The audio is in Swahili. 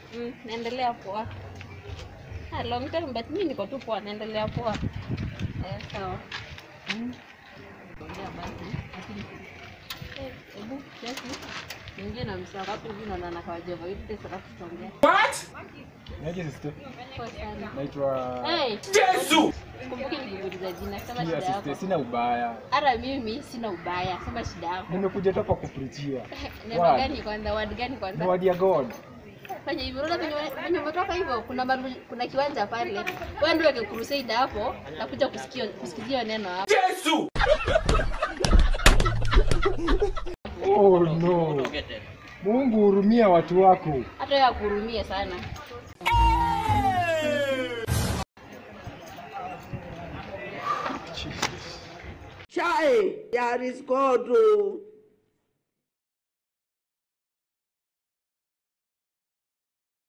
Mm, naendelea poa. Ah, long time but mimi niko tu poa, naendelea poa. Eh, sawa. Mm. Ongea basi. Lakini eh, hebu kesi. Niingie na msako hapo hivi naona na kwa Java hivi pesa alafu tutaongea. Naje sister? Poa sana. Naitwa Hey, Yesu. Kumbuki nikuuliza jina kama Pia shida sister, yako. sina ubaya. Hata mimi sina ubaya, sema shida yako. Nimekuja tu hapa kuprichia. Neno Word. gani kwanza? Word gani Ni kwanza? word ya God. Fanya hivyo. Unaona venye venye umetoka hivyo, kuna maru, kuna kiwanja pale. Wewe ndio weke crusade hapo na kuja kusikia kusikizia neno hapo. Oh no. Mungu hurumia watu wako. Hata wewe akurumie sana. Jesus. Chai, there is God. oh.